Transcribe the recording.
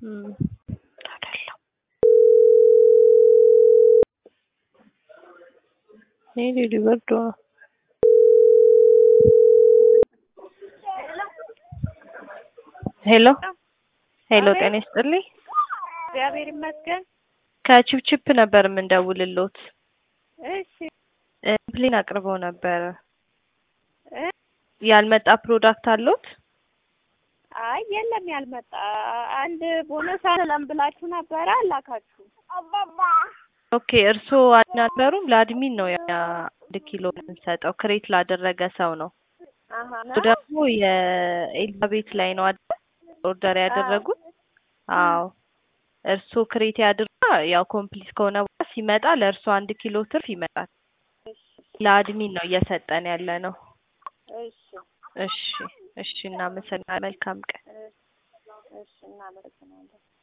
እም አይደለም ሜቢ ሊበርዶ ነው። ሄሎ ሄሎ፣ ጤና ይስጥልኝ። እግዚአብሔር ይመስገን። ከቺፕቺፕ ነበር የምንደውልሎት። እሺ ፕሌን አቅርበው ነበረ። እ ያልመጣ ፕሮዳክት አሎት? አይ የለም ያልመጣ አንድ ቦነስ አለም ብላችሁ ነበረ አላካችሁ። ኦኬ እርስዎ አልነበሩም? ለአድሚን ነው ያ አንድ ኪሎ የምንሰጠው ክሬት ላደረገ ሰው ነው። አሀ እሱ ደግሞ የኤልዛቤት ላይ ነው አይደል ኦርደር ያደረጉት? አዎ እርስዎ ክሬት ያድርጋ ያው ኮምፕሊት ከሆነ በኋላ ሲመጣ ለእርስዎ አንድ ኪሎ ትርፍ ይመጣል። ለአድሚን ነው እየሰጠን ያለ ነው። እሺ እሺ እሺ፣ እናመሰግናለን። መልካም ቀን። እሺ እናመሰግናለን።